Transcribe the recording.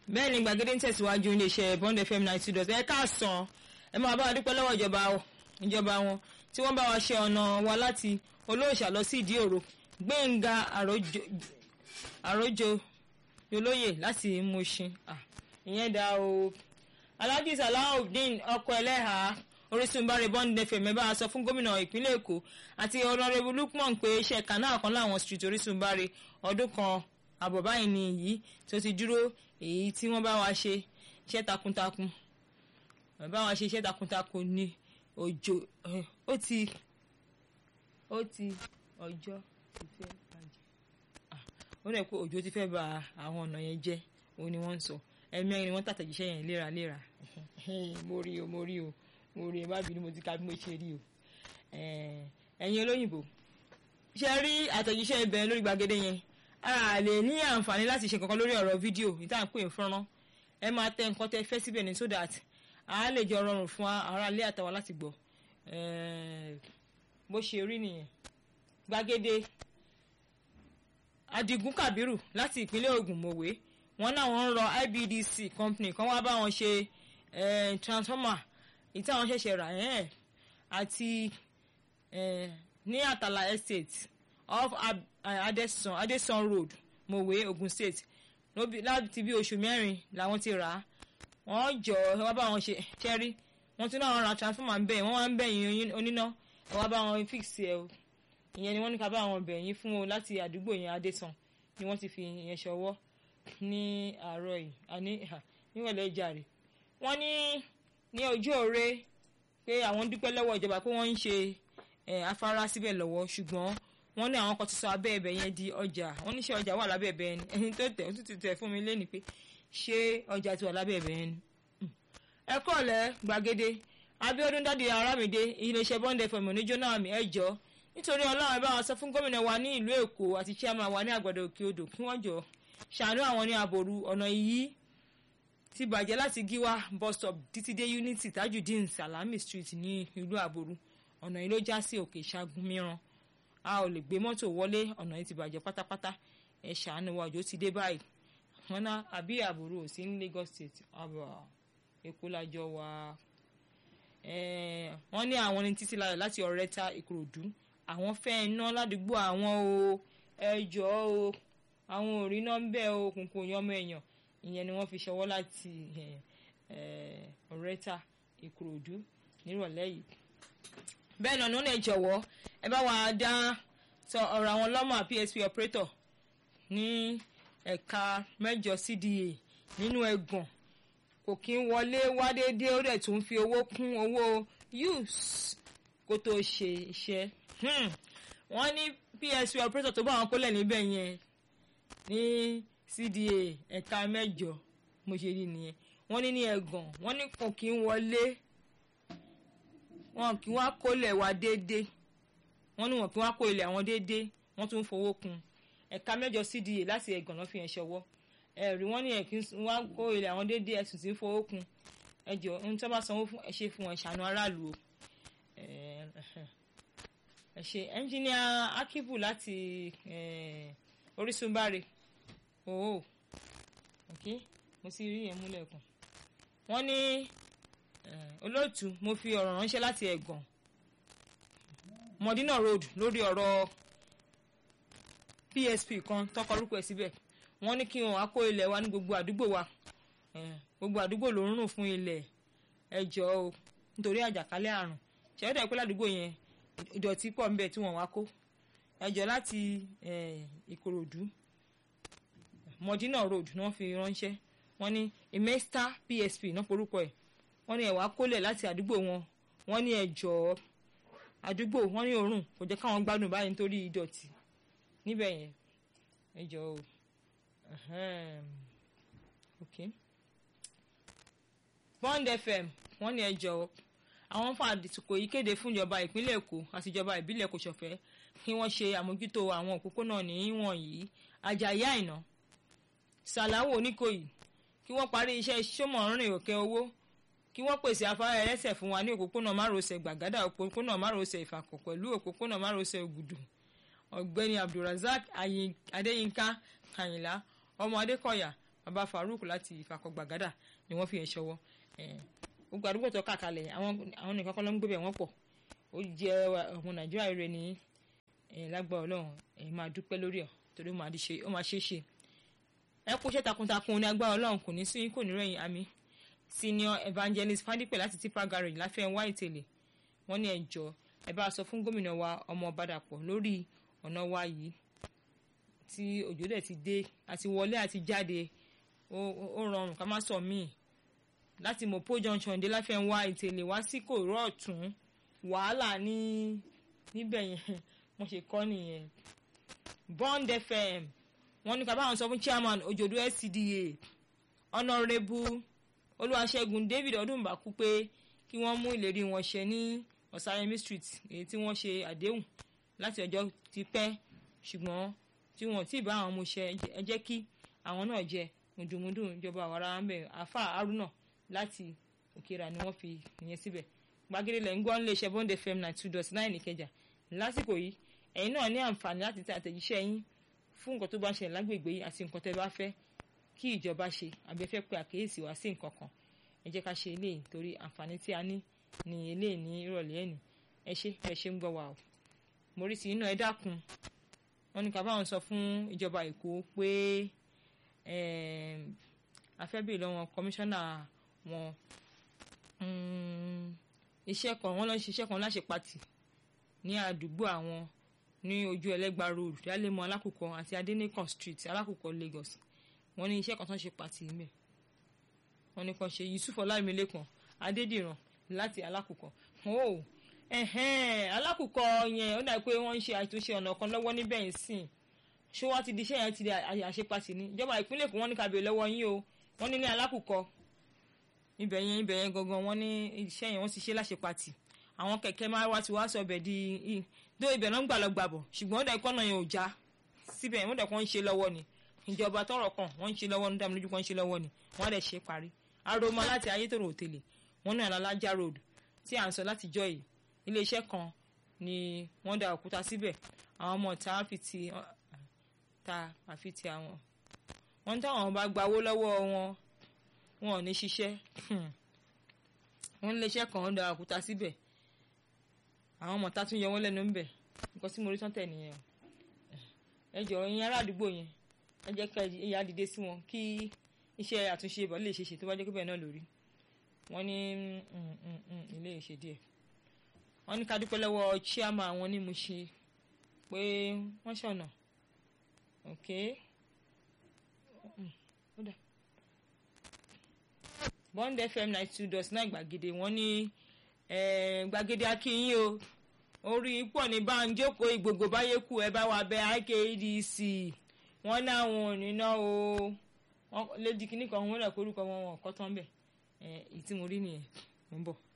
bẹ́ẹ̀ ni gbàgede ń tẹ̀síwájú iléeṣẹ́ bond fm ninety dot ẹ káàsán ẹ máa bá a dúpẹ́ lọ́wọ́ ìjọba ìjọba wọn tí wọ́n bá wa ṣe ọ̀nà wa láti olóòṣà lọ sí ìdí òro gbẹ̀ngà àròjọ olóyè láti Mushin ìyẹn dá o alhaji salahudeen ọkọ ẹlẹ́hàá orísun báre bond fm ẹ bá a sọ fún gómìnà ìpínlẹ̀ èkó àti ọ̀nàrẹ́bù lukman pé iṣẹ́ kanáà kan láwọn street orísun báre ọdún kan àbọ̀ báyìí ni èyí tó ti dúró èyí tí wọ́n bá wa ṣe iṣẹ́ takuntakun bá wa ṣe iṣẹ́ takuntakun ní òjò ó ti ó ti ọjọ́ ti fẹ́ bàjẹ́ ó rẹ̀ pé òjò ti fẹ́ ba àwọn ọ̀nà yẹn jẹ́ òun ni wọ́n ń sọ ẹ̀mẹ́rin ni wọ́n tàtẹ̀jíṣẹ́ yẹn léraléra mo rí o mo rí o mo rí ẹ má bínú mo ti ka bí mo ṣe rí o ẹ̀yin olóyìnbó ṣe rí àtẹ̀jíṣẹ́ ibẹ̀ lórí gbàgede yẹn a lè ní àǹfààní láti ṣe kankan lórí ọ̀rọ̀ fídíò ìta ń pè ń fọ́nrán ẹ máa tẹ nǹkan tẹ fẹ́ síbẹ̀ ní so that a lè jọ rọrùn fún ará ilé àtàwọn láti gbọ́ bó ṣe rí nìyẹn gbàgede Adigun Kabiru láti ìpínlẹ̀ Ògùn mọ̀wé wọn náwọn ń rọ IBDC company kan wá bá wọn ṣe transformer ìta wọn ṣẹ̀ṣẹ̀ rà ẹ̀ àti ní Àtàlà estate off Adesan Adesan road Mòwe Ogun State láti bí oṣù mẹ́rin làwọn ti rà á wọ́n jọ ẹ wá bá wọn ṣe ṣẹ́rí wọ́n tún náà ra transformer ń bẹ̀ wọ́n wá ń bẹ̀ yín oníná ẹ wá bá wọn fix ẹ o ìyẹn ni wọ́n ní ká bá wọn bẹ̀ yín fún o láti àdúgbò yẹn Adesan ni wọ́n ti fi ìyẹn ṣọwọ́ ní àárọ̀ yìí àní níwọ̀lẹ́ ìjàre wọ́n ní ní ojú òre pé àwọn dúpẹ́ lọ́wọ́ ìjọba pé wọ́n ń ṣe afárá síbẹ̀ lọ́wọ́ ṣùgbọ́n wọ́n ní àwọn kan ti sọ abẹ́ ẹ̀bẹ̀ yẹn di ọjà wọ́n ní ṣé ọjà wà lábẹ́ ẹ̀bẹ̀ yẹn ẹni tó tẹ̀ ó tún ti tẹ̀ fún mi lẹ́nu pé ṣé ọjà ti wà lábẹ́ ẹ̀bẹ̀ yẹn ni. ẹ kọ́ọ̀lẹ́ gbàgede Abíọ́dún Dádì Arámidé iléeṣẹ́ Bond FM oníjóná àmì ẹ̀jọ́ nítorí Ọlọ́run ẹ bá wa sọ fún gómìnà wa ní ìlú Èkó àti chairman wa ní Àgbàdo Òkè Odò kí wọ́n jọ ṣàánú àwọn ní àbòrú ọ̀nà yìí ti bàjẹ́ láti Gíwá bus stop títí dé Unity Tajudeen Salami Street ní ìlú àbòrú ọ̀nà yìí ló já sí Òkè Ṣàgùn mìíràn a ò lè gbé mọ́tò wọlé ọ̀nà yìí ti bàjẹ́ pátápátá ẹ ṣàánú wa òjò ti dé báyìí wọn ná àbí àbúrò sí ní Lagos State àbọ̀ Èkó lájọ wa wọ́n ní àwọn ní títí láyọ̀ láti Ọ̀rẹ́ta Ìkòròdú àwọn fẹ́ iná ládùúgbò àwọn o ẹjọ́ o àwọn ò rí iná ń bẹ̀ o kùnkùn yọmọ èèyàn ìyẹn ni wọ́n fi ṣọwọ́ láti Ọ̀rẹ́ta Ìkòròdú nírọ̀lẹ́ yìí bẹ́ẹ̀ náà ní ẹ jọ̀wọ́ ẹ bá wa dá sọ ọ̀rọ̀ àwọn lọ́mọ PSP operator ní ẹ̀ka mẹ́jọ CDA nínú ẹ̀gbọ̀n kò kí ń wọlé wá déédéé ó dẹ̀ tún fi owó kún owó use kó tó ṣe iṣẹ́ wọ́n ní PSP operator tó bá wọn kólẹ̀ níbẹ̀ yẹn ní CDA ẹ̀ka mẹ́jọ mo ṣe rí nìyẹn wọ́n ní ní ẹ̀gbọ̀n wọ́n ní kò kí ń wọlé wọn kí wọn kó ilẹ̀ wa déédéé wọn ní wọn kí wọn kó ilẹ̀ àwọn déédéé wọn tún fowó kún ẹ̀ka mẹ́jọ CDA láti ẹ̀gàn náà fi hàn ṣọwọ́ ẹ̀rí wọn ní ẹ̀kí wọn kó ilẹ̀ àwọn déédéé ẹ̀sùn tí ń fowó kún ẹjọ́ ohun tí wọ́n bá sanwó fún ẹ ṣe fún ẹ̀ṣánú aráàlú o ẹ ṣe ẹnjìníà Akibu láti Orísun Báre ooo ok mo ti rí yẹn múlẹ̀ kàn wọ́n ní olóòtú mo fi ọ̀rọ̀ ránṣẹ́ láti ẹ̀gàn Modina Road lórí ọ̀rọ̀ PSP kan tọkọ orúkọ ẹ̀ síbẹ̀ wọ́n ní kí wọ́n á kó ilẹ̀ wa ní gbogbo àdúgbò wa gbogbo àdúgbò ló ń rùn fún ilẹ̀ ẹjọ́ o nítorí àjàkálẹ̀ àrùn ṣẹ́yọ́dọ̀ pé ládùúgbò yẹn ìdọ̀tí pọ̀ ńbẹ̀ tí wọ́n wá kó ẹjọ́ láti Ìkòròdú Modina Road ni wọ́n fi ránṣẹ́ wọ́n ní emesta PSP náà porúkọ ẹ̀ wọ́n ní ẹ̀wà kólẹ̀ láti àdúgbò wọn wọ́n ní ẹ̀jọ̀ àdúgbò wọ́n ní òórùn kò jẹ́ káwọn gbádùn báyìí nítorí ìdọ̀tí níbẹ̀ yẹn ẹ̀jọ̀ o ok Bond FM wọ́n ní ẹ̀jọ̀ àwọn fún àdìsíkò yìí kéde fún ìjọba ìpínlẹ̀ Èkó àti ìjọba ìbílẹ̀ Kòsọ̀fẹ́ kí wọ́n ṣe àmójútó àwọn òpópónà ní wọ̀nyí Àjàyí Àìná Sàláwò Oníkòyí kí wọ́n parí iṣẹ́ sọmọrin òkè owó kí wọ́n pèsè afárá ẹlẹ́sẹ̀ fún wa ní òpópónà márosẹ̀ gbàgádà òpópónà márosẹ̀ ìfàkọ̀ pẹ̀lú òpópónà márosẹ̀ ògùdù ọ̀gbẹ́ni abdulrasaq adéyínká kàyìnlá ọmọ adékọ̀yà bàbá Farouk láti Ìfakọ̀gbàgádà ni wọ́n fi ẹ̀ ṣọwọ́ gbogbo àdúgbò tó kàkalẹ̀ àwọn nìkan kan ló ń gbé bẹ̀ wọ́n pọ̀ ó jẹ́ ọmọ Nàìjíríà rẹ̀ ní lágbára Ọlọ́run ẹ̀ máa dúpẹ́ lórí ọ̀ torí ó máa ṣe é ṣe ẹ kú iṣẹ́ takuntakun ní agbára Ọlọ́run kò ní sí kò ní rẹ̀yìn àmì senior evangelist Fádípẹ̀ láti tipa garage láfẹ́ wá ìtẹ̀lẹ̀ wọ́n ní ẹjọ́ ẹ bá sọ fún gómìnà wa ọmọ Ọbàdàpọ̀ lórí ọ̀nà wa yìí tí òjò dẹ̀ ti dé àti wọlé àti jáde ó rọrùn ká má sọ míì láti Mopo junction dé láfẹ́ wá ìtẹ̀lẹ̀ wá sí kòró ọ̀tún wàhálà ní níbẹ̀ yẹn wọ́n ṣe kọ́ nìyẹn Bond FM wọ́n ní ká báwọn sọ fún chairman Òjòdú SCDA honourable Olúwaṣẹ́gun David Ọdúnbàkú pé kí wọ́n mú ìlérí wọn ṣẹ ní Ọ̀sáyẹmí street èyí tí wọ́n ṣe àdéhùn láti ọjọ́ ti pẹ́ ṣùgbọ́n tí wọ́n ti bá àwọn ọmọọṣẹ́ ẹ jẹ́ kí àwọn náà jẹ mùdùmùdù ìjọba àwàrà ń bẹ̀ àfà Haruna láti Òkèrà ni wọ́n fi ìyẹn síbẹ̀ gbàgede lẹ́yìn gbọ́n lè ṣe Bond FM nine two dot nine Ìkẹjà lásìkò yìí ẹ̀yin náà ní àǹfààní láti tẹ àtẹ̀jíṣẹ́ yín fún nǹkan tó bá ń ṣẹlẹ̀ lágbègbè yìí àti nǹkan tẹ́ bá fẹ́ kí ìjọba ṣe àbí ẹ fẹ́ pe àkíyèsí wá sí nǹkan kan ẹ jẹ́ ká ṣe eléyìí torí àǹfààní tí a ní ní eléyìí ní ìrọ̀lẹ́ ẹ̀nì ẹ ṣe ẹ ṣe ń gbọ́ wa o Mórìsì iná ẹ dákun wọn ní ká báwọn sọ fún ìjọba Èkó pé afẹ́bìrì lọ́wọ́ kọmíṣánná wọn iṣẹ́ kan wọ́n lọ ń ṣiṣẹ́ kan láṣẹ pàtì ní àdúgbò àwọn ní ojú ẹlẹ́gba road dálẹ́mọ alákùkọ àti adẹ́nìkan street alákùkọ Lagos wọ́n ní iṣẹ́ kan tó ń ṣe pàtì níbẹ̀ wọ́n ní kan ṣe Yusuf Ọlámilékan Adédìran láti alákùkọ oh alákùkọ yẹn ó dàbí pé wọ́n ń ṣe àtúnṣe ọ̀nà kan lọ́wọ́ níbẹ̀ yìí sìn ṣé wọ́n ti di iṣẹ́ yẹn ti di àṣepàtì ní ìjọba ìpínlẹ̀ Èkó wọ́n ní ká béèrè lọ́wọ́ yín o wọ́n ní ní alákùkọ ibẹ̀ yẹn ibẹ̀ yẹn gangan wọ́n ní iṣẹ́ yẹn wọ́n ti ṣe láṣepàtì àwọn kẹ̀kẹ́ máa wá ti wá sọ ọbẹ̀ di dó ibẹ̀ náà ń gbà lọ gbàbọ̀ ṣùgbọ́n ó dẹ̀ kọ́nà yẹn ò já síbẹ̀ wọ́n dẹ̀ kọ́ ń ṣe lọ́wọ́ ni ìjọba tọrọ kan wọ́n ń ṣe lọ́wọ́ ní dàmílójú kan ń ṣe lọ́wọ́ ni wọ́n dẹ̀ ṣe parí aroma láti ayétòrò òtèlè wọ́n ní àlàlájá road tí à ń sọ láti jọ yìí iléeṣẹ́ kan ni wọ́n da òkúta síbẹ̀ àwọn ọmọ ta fi ti ta àfi ti àwọn wọ́n táwọn bá gbawó lọ́wọ́ wọn wọn ò ní ṣiṣẹ́ wọ́n iléeṣẹ́ kan da òkúta síbẹ̀ àwọn ọmọ ta tún yọ wọ́n lẹ́nu ń bẹ̀ nǹkan tí mo rí tọ́tẹ̀ nìyẹn ẹ jọ ẹ̀yin ará àdúgbò yẹn ẹ jẹ́ ká ìyá dìde sí wọn kí iṣẹ́ àtúnṣe ìbọn lè ṣe ṣe tó bá jẹ́ pé bẹ́ẹ̀ náà lórí wọ́n ní ilé ìṣe díẹ̀ wọ́n ní ká dúpẹ́ lọ́wọ́ chiama wọn ní Mùṣí pé wọ́n ṣọ̀nà ok Bond FM ninety two dot nine gbàgede wọ́n ní gbàgede akínyìn o orí pọ̀ ní banjoko ìgbògbò báyé kú ẹ bá wa bẹ IKEDC wọ́n láwọn ò ní ná o lédi kìnnìkan wọn rẹ̀ kórúkọ wọn wọn kọ́ tán bẹ̀ ẹ̀ ìtí mo rí nìyẹn mo ń bọ̀.